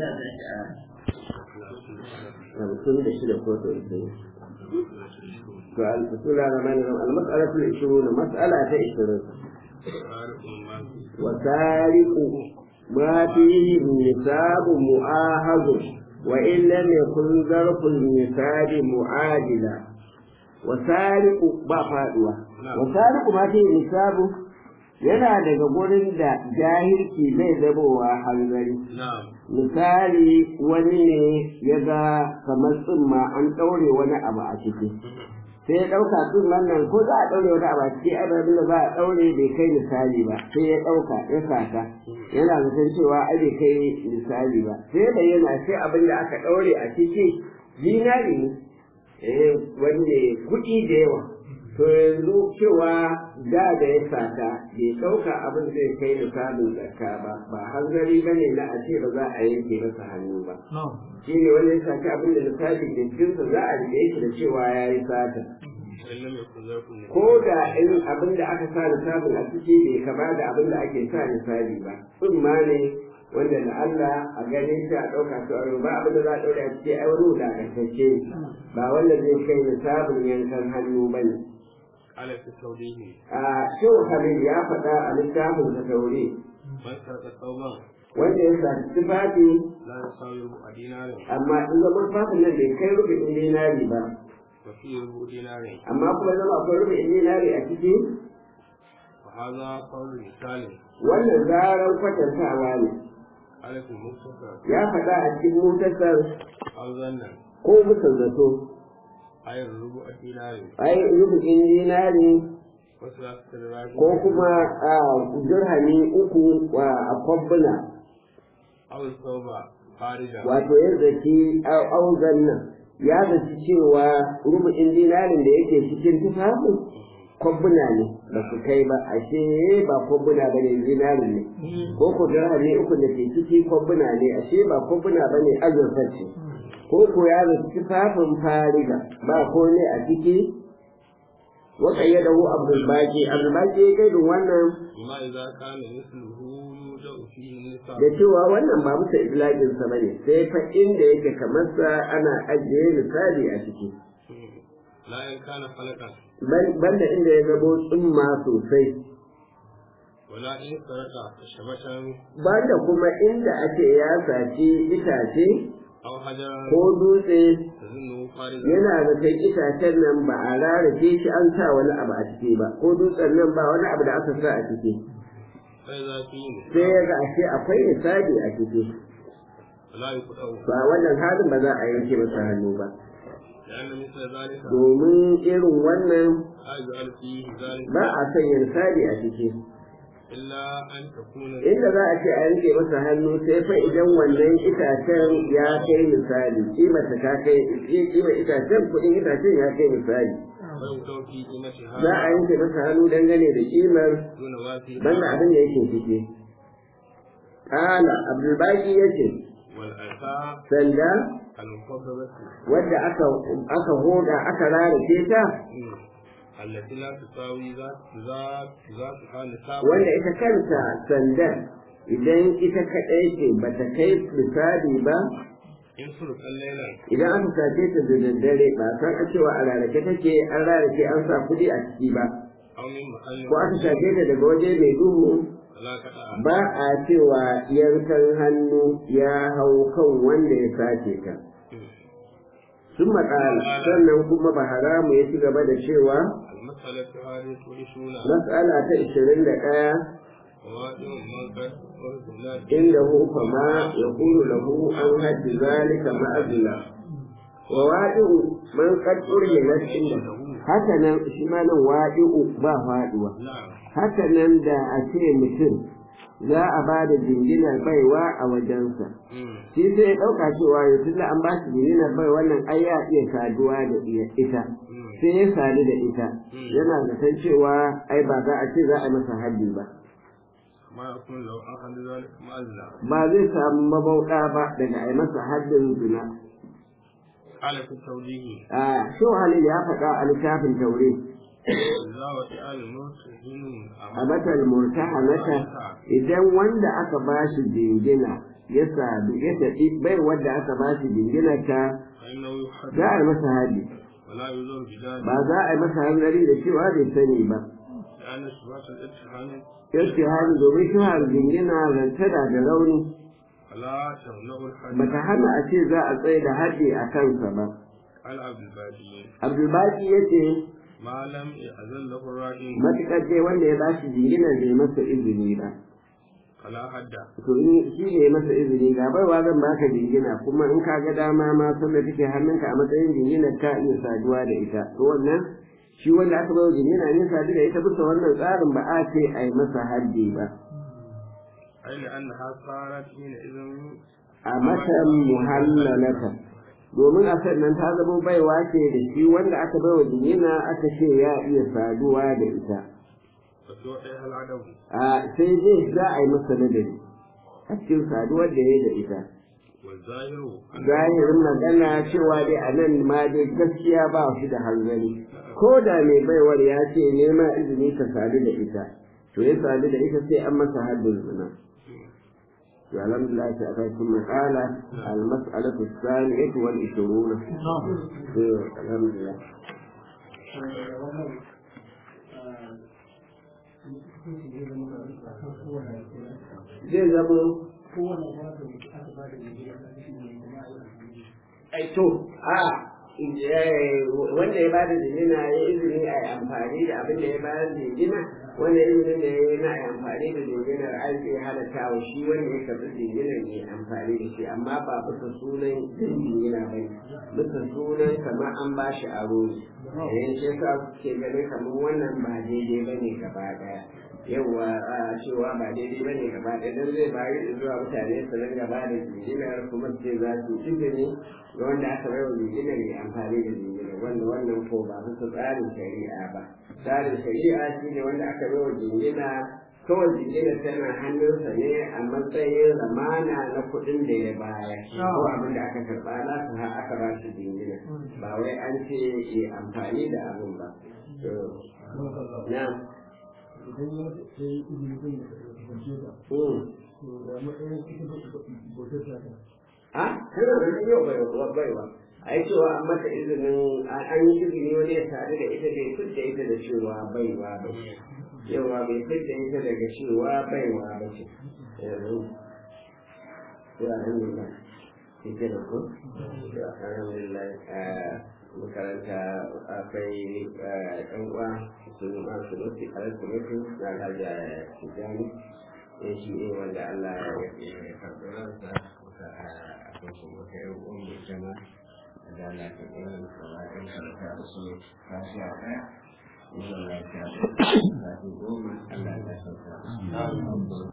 a tashi a hamsin da shida ko to ita to al-fasula rahman rahim al-mas'alatu al-ishruna mas'ala ta 20 wa sariqu ma fihi nisabu mu'ahadu wa in lam yakun zarfu nisab mu'adila wa sariqu ba faduwa wa sariqu ma fihi nisabu yana daga gurin da jahilci zai zabowa hanzari misali wani ne ya ga kamar tsumma an ɗaure wani abu a ciki sai ya ɗauka tsumman nan ko za a ɗaure wani abu a ciki abin da za a ɗaure bai kai misali ba sai ya ɗauka ya sata yana zaton cewa ai bai kai misali ba sai ya bayyana sai abin da aka ɗaure a ciki zinari ne wanda kuɗi da yawa to yanzu cewa da da ya sata bai ɗauka abin zai kai misalin zakka ba ba hanzari ba ne na a ce ba za a yanke masa hannu ba shi ne wanda ya sata abin da misali da jinsa za a rike shi da cewa ya yi sata ko da in abin da aka sa misalin a ciki bai kama da abin da ake sa misali ba ma ne wanda da Allah a gane shi a ɗauka su aro ba abin da za a ɗaure a ciki ai wani wulaƙantacce ba wanda zai kai misalin yankan hannu ba ne على التوجيه شو خليل يا فتاة الإسلام التوري من سرق ثوبا wanda ya sa tufafi لا يساوي ربع دينار amma in zaman fafin nan bai kai rubin dinari ba وفيه ربع دينار amma kuma zama akwai rubin dinari a ciki وهذا قول مثال wannan zarar kwatantawa ne على المختصر ya faɗa a cikin mutasar أو ظنا ko musan zato أي ربع دينار ai rubin dinari وثلاثة دراهم ko kuma a dirhami uku wa a kwabbuna أو الثوب خارجا wato ya zaki auzan nan ya zaci cewa rubin dinarin da yake cikin tufafin kwabbuna ne ba su kai ba ashe ba kwabbuna ba ne zinarin ne ko ko dirhami uku da ke ciki kwabbuna ne ashe ba kwabbuna ba ne azurfa ce ko ko ya zaci tufafin fariga ba ko ne a ciki waka ya dawo abdulbaki abdulbaki ya kai wannan ما إذا كان مثله يوجد فيه النساء da cewa wannan ba musa idlaƙin sa bane sai fa inda yake kamar sa ana ajiye misali a ciki لا إن كان فلكا Ban- banda inda ya zabo tsumma sosai ولا إن سرق شبشا banda kuma inda ake ya saci itace أو حجرا ko dutse تظنه خارجا yana da kai itacen nan ba a rarrafe shi an sa wani abu a ciki ba ko dutsen nan ba wani abu da aka sa a ciki فإذا فيه sai نساء ya ga ashe akwai misali a ciki فلا يقطع ba wannan halin ba za a yanke masa hannu ba لأن مثل ذلك domin irin wannan لا يجعل فيه ذلك ba a sanya misali a ciki إلا أن تكون inda za a ce a yanke masa hannu sai fa idan wannan itacen ya kai misali kima ta ta kai kima itacen kuɗin itacen ya kai misali ويقطع في قيمتها za a yanke masa hannu dangane da kimar دون ما فيه banda abin da yake ciki Ƙala Abdulbaki ya ce, والألفاء sanda المفضلة wadda aka aka hoda aka rarrafe ta التي لا تساوي ذات ذات ذاتها نساب wanda ita kanta sandan idan ita kaɗai ce ba ta kai misali ba in surkan lailan idan aka sace ta da daddare ba san a cewa a rarrake take an rarrake an sa kuɗi a ciki ba aw min mahallin ko aka sace ta daga waje mai duhu la kada ba a cewa yankan hannu ya hau kan wanda ya sace ta sun matsala sannan kuma ba haramu ya ci gaba da cewa المسألة هذه تورثون matsala ta ishirin da ɗaya وواجب من قد أرسلت inda hu fama ya kuru lahu an hajji zalika ma'azila wa waɗi'u man qad urhimat inda haka nan shi ma nan waɗi'u ba faɗuwa نعم haka nan da a ce mutum za a ba da jinginar baiwa a wajensa مم. shi sai ya ɗauka cewa ya tunda an ba shi jinginar bai wannan ai ya iya saduwa da iya- ita مم. sai ya sadu da ita yana zaton cewa ai ba za a ce za a masa haddi ba ما يكون لو أخذ ذلك مؤذى ba zai samu mabauɗa ba daga a yi masa haddin zina قال في التوجيه a sho halil ya faɗa a littafin taure إذا وسأل المرسلين a matal murtahanata idan wanda aka ba shi jingina ya sadu ya tafi bai wadda aka ba shi jinginarta فإنه يحد za a yi masa hadi ولا يزور بذلك ba za a yi masa hanzari da cewa bai sani ba لأن إثبات الاتهام yace hali domin shuhar jingina rantada da rauni فلا تمنع الحد bata hana a ce za a tsaye da haddi a kansa ba على عبد البادي abdulbaki ya ce ما لم يأذن له الرائي matuƙar dai wanda ya ba shi jinginar bai masa izini ba فلا حد to in shi ne ya masa izini ga baiwa zan baka jingina kuma in ka ga dama ma sanda take hannunka a matsayin jinginar ka iya saduwa da ita to wannan shi wanda aka bai jingina ne sadu da ita bisa wannan tsarin ba a ce a yi masa haddi ba أي لأنها صارت حينئذ a matan muhallalata domin a sannan ta zama baiwa ce da shi wanda aka bai wa jingina aka ce ya iya saduwa da ita وتوحيها العدو a sai dai za a yi masa ladabi a cikin saduwar da ya yi da ita والظاهر أن zahirin magana cewa dai a nan ma dai gaskiya ba shi da hanzari ko da mai baiwar ya ce nema izini ka sadu da ita to ya sadu da ita sai an masa haddin zina to alhamdulillah ta aka sun makala al-mas'alatu as-saniyatu wal 20 to alhamdulillah zai zama ai to a wanda ya bada jingina ya izini a yi amfani da abin da ya bada jingina wanda izinin da ya yi na a yi amfani da jinginar an zai halatta wa shi wanda ya karɓi jinginar ya amfani da shi amma ba bisa sunan jin jingina ba ne bisa sunan kamar an ba shi aro ne yayin shi yasa suke ganin kamar wannan ba daidai ba ne gaba ɗaya yawa a cewa ba daidai ba ne gaba ɗaya don zai bayi zuwa mutane su ringa ba da jinginar kuma su ce za su izini ga wanda aka bai wa jinginar ya amfani da jinginar wanda wannan ko ba bisa tsarin shari'a ba tsarin shari'a shi ne wanda aka bai wa jingina kawai jinginar tana hannunsa ne a matsayin zamana na kuɗin da ya bayar ko abin da aka karɓa na su har aka ba shi jingina ba wai an ce ya amfani da abin ba. Na. idan ya ta yi izini zai yi kasance ta to da matsayin ita bautar ta ta a kana da nan yau bai wa baiwa ai cewa an mata izinin an yi izini wani ya sadu da ita bai fitta ita da cewa baiwa ba ce yawa bai fitta ita daga cewa baiwa ba ce yanzu ya alhamdulillah shi ke da ku ya alhamdulillah makaranta akwai ɗan uwa su ma su nufi a rasu mutu na gaja tijani ya shi ne wanda Allah ya karɓi ransa muka akwai kuma ta yi uwan mai jama da Allah ta ɗaya da kuma ɗan karanta da su kashi a ɗaya Insha Allah ta goma Allah ya sauka.